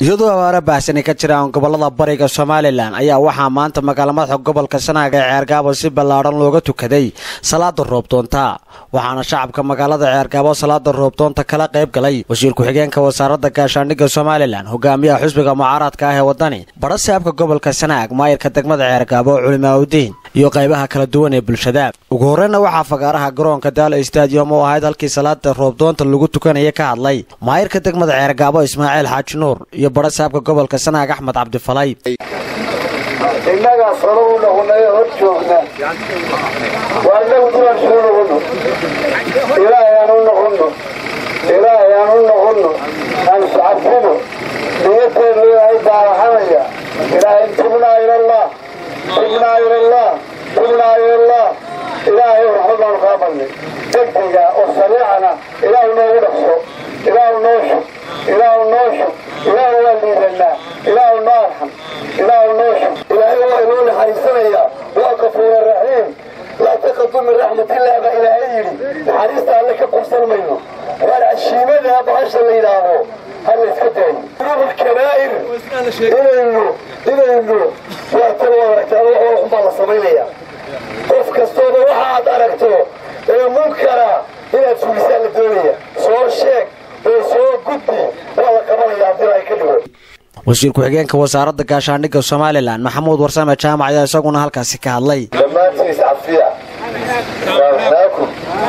iyadoo abaara baahsani ka jiraan gobolada bariga somalilan ayaa waxaa maanta magaala madaxa gobolka sanaaga ee ceergaabo si ballaadhan looga tukaday salaada roobdoonta waxaana shacabka magaalada ceergaabo salaada roobdoonta kala qayb galay wasiir ku-xigeenka wasaaradda gaashaandhigga somalilan hogaamiyaha xusbiga mucaaradka ah ee waddani badha saabka gobolka sanaag maayirka degmada ceergaabo culimaaudiin iyo qaybaha kala duwan ee bulshada ugu horreyna waxaa fagaaraha garoonka daala stadium oo ahayd halkii salaada roobdoonta lagu tukanaya ka hadlay maayirka degmada ceergaabo ismaaciil xaaji nuur iyo badha saabka gobolka sanaag axmed cabdifalay innagaa salo u noqonay hor joogna waa inagu duwan soo noqono ilaahay aan u noqono ilaahay aan u noqono aan iscafino niyadeenu ilaahay baaraxanaya ilaahay tubnaa ilallah tubnaa ilallah tubnaa ilallah ilaahay waxba baanu kaa badnay degdega oo sariicana ilaahu noogu dhaqso ilaahu noo shub ilaahu noo shub ilaahu waa liidanaa ilaahu noo arxam ilaahu noo shub ilaahay waa inoo naxariisanaya waa kafuura raxiim laa taqadu min raxmatillaah baa ilaahay yidhi naxariista alle ka qursan mayno waar cashiimada bahasha la yidhaaho ha la iska daayo dunuub kabaa'ir inaynu inaynu waa tan waa aragtaa wax xunbaa la samaynaya qof kastooba waxa aad aragto ee munkara inaad fulisaa la doonaya soo sheeg oo soo gudbi waa la qabanaya haddii ay ka dhigo wasiir ku-xigeenka wasaaradda gaashaandhigga somalilan maxamuud warsame jaamac ayaa isaguna halkaasi ka hadlay dhammaantiis cafiya saamaxnaakum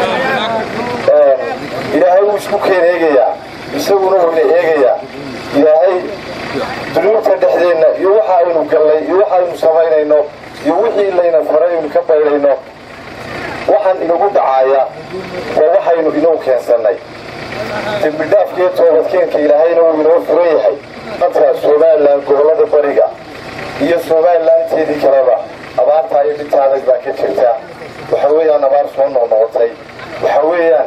ilaahay wuu isku keen eegayaa isaguna wuuna eegayaa ilaahay dunuubta dhexdeenna iyo waxa aynu gallay iyo waxa aynu samaynayno iyo wixii layna faray aynu ka baydhayno waxaan inagu dhacaaya waa waxaynu inagu keensannay dembidhaafkiiyo toobadkeenka ilaahayna wuu inoo furan yahay dadka somalilan gobollada bariga iyo somalilanteedii kaleba abaartaa iyo dhinta adag baa ka jirta waxa weeyaan abaar soo noqnoqotay waxa weeyaan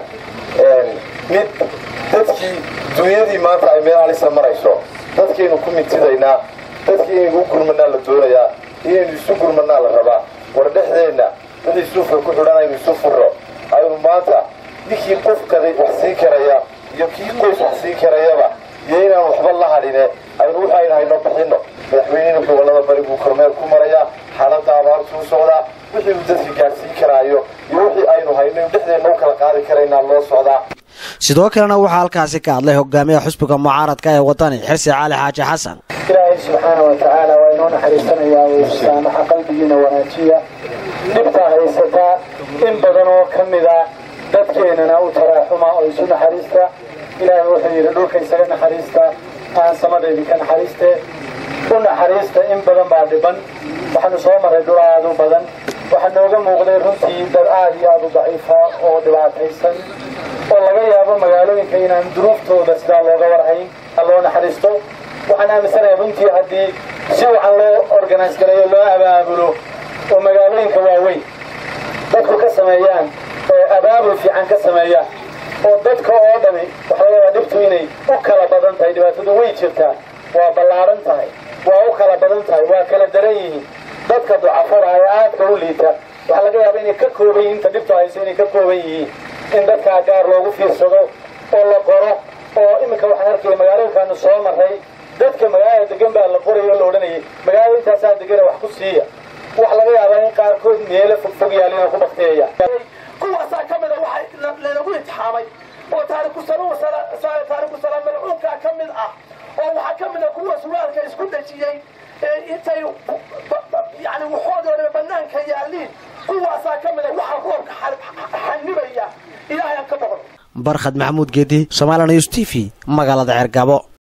mid dadkii dunyadii maanta ay meel halisa marayso dadkaynu ku mintidaynaa dadkii inaynu u gurmanaa la doonayaa inaynu isu gurmanaa la rabaa war dhexdeenna wixii suufka ku xidhan aynu isu furro aynu maanta ninkii qof kaday wax siin karaya iyo kii qoys wax siin karayaba iyo inaan waxba la hadhine aynu waxaynu hayno bixinno madaxweynihina gobollada bari buu kormeer ku marayaa xaaladda abaartuu socdaa wixii uu dadka gaadhsiin karaayo iyo wixii aynu hayno inu dhexdeenna u kala qaadi karaynaa loo socdaa sidoo kalena waxaa halkaasi ka hadlay hogaamiyaha xusbiga mucaaradka ee waddani xirsi cali xaaji xasan ilaahay subxaana wa tacaala waa inoo naxariisanayaa way saamaxa qalbigiina wanaajiya dhibtaa haysataa in badan oo ka mida dadkeennana u taraaxuma oo isu naxariista ilaahay wuxuu yidhi dhulka isaga naxariista aan samadeedii ka naxariiste u naxariista in badan baa dhiban waxaanu soo marray dhul aad u badan waxaa nooga muuqday runtii dad aad iyo aad u daciifa oo dhibaataysan oo laga yaabo magaalooyinka inaan duruuftooda sidaa looga warhayn ha loo naxariisto waxaan aaminsanayaa runtii haddii si waxaan loo organise gareeyo loo abaabulo oo magaalooyinka waaweyn dadku ka sameeyaan oo abaabul fiican ka sameeyaan oo dadka oo dhami waxaa laga yaabaa dhibtu inay u kala badan tahay dhibaatadu way jirtaa waa ballaaran tahay waa u kala badan tahay waa kala daran yihiin dadka ducafada ee aadka u liita waxaa laga yaabaa inay ka kooban yihiin inta dhibtu hayso inay ka kooban yihiin in dadkaa gaar loogu fiirsado oo la qoro oo iminka waxaan arkaya magaalooyinkaanu soo marray dadka magaalada degan baa la qorayo o la odhanayay magaalada intaasaa degana wax ku siiya waxa laga yaabaa in qaarkood meelo fogfog yaalina ku bakteeya kuwaasaa ka mida waxa laynagu intixaamay oo taariku taariku salaam malcuunkaa ka mid ah oo waxaa ka mida kuwa suraalka isku dhejiyey intay yani waxoodooda banaanka yaaliin kuwaasaa ka mida waxa roobka xanibaya ilaahay aan ka boqon barkhad maxamuud geedi somalilan news t v magaalada ceergabo